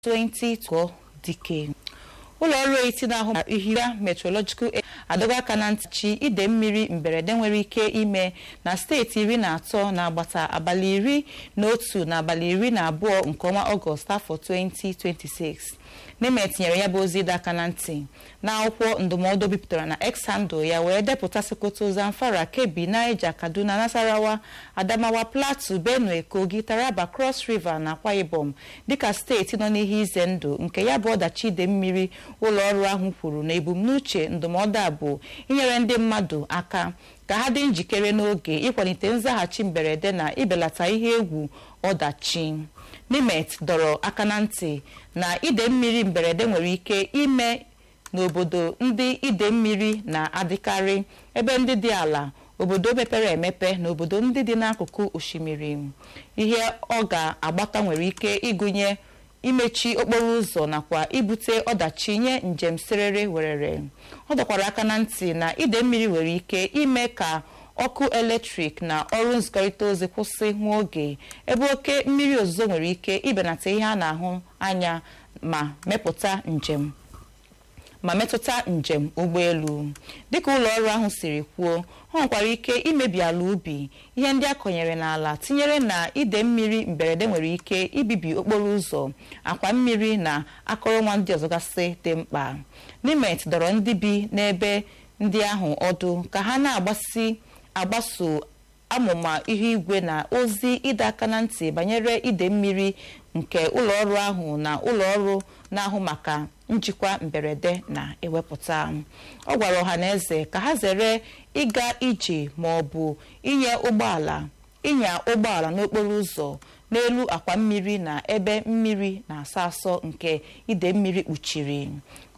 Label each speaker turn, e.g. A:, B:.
A: 20 dike ụlọ ọrụ eti na-ahụ maka ihira metrological adọga aka na ntịchi ide mmiri mberede nwere ike ime na steeti iri na atọ na-agbata abalị iri na otu na abalị iri na abụọ nke ọnwa ọgọst afọ 2026 neme tinyere ya bụ ozi ịdọ aka na ntị na akwụkwọ ndụmọdụ bipụtara na x handle ya wee depụta sokoto zamfara kebbi naija kaduna nasarawa adamawa plateau benue kogi taraba cross river na akwa ibom dịka steeti nọ n'ihe ize ndụ nke ya bụ ọdachi ide mmiri ụlọ ọrụ ahụ kwuru na ebumnuche ndụmọdụ a bụ inyere ndị mmadụ aka ka ha dị njikere n'oge ịkwalite nzaghachi mberede na ibelata ihe egwu ọdachi nimet dọrọ aka na ntị na ide mmiri mberede nwere ike ime n'obodo ndị ide mmiri na-adịkarị ebe ndị dị ala obodo mepere emepe na obodo ndị dị n'akụkụ osimiri ihe ọ ga-agbata nwere ike ịgụnye imechi okporo ụzọ nakwa ibute ọdachi nye njem serere werere ọ dọkwara aka na ntị na ide mmiri nwere ike ime ka ọkụ eletrik na ọrụ nzikọrịta ozi kwụsị nwa oge ebe oke mmiri ozuzo nwere ike ibenata ihe a na-ahụ anya ma mepụta njem ma metụta njem ụgbọelu dịka ụlọ ọrụ ahụ siri kwuo ọ nwekwara ike imebi ala ubi ihe ndị a kọnyere n'ala tinyere na ide mmiri mberede nwere ike ibibi okporo ụzọ akwa mmiri na akụrụngwa ndị ọzọ gasị dị mkpa nimet dọrọ ndị bi n'ebe ndị ahụ ọdụ ka ha na-agbasi agbaso amụma ihu igwe na ozi ịdọ aka na ntị banyere ide mmiri nke ụlọ ọrụ ahụ na ụlọ ọrụ na-ahụ maka njikwa mberede na-ewepụta ọ gwara ọha na eze ka ha zere ịga ije ma ọ bụ inye ụgbọala ịnya ụgbọala n'okporo ụzọ n'elu akwa mmiri na ebe mmiri na-asọ asọ nke ide mmiri kpuchiri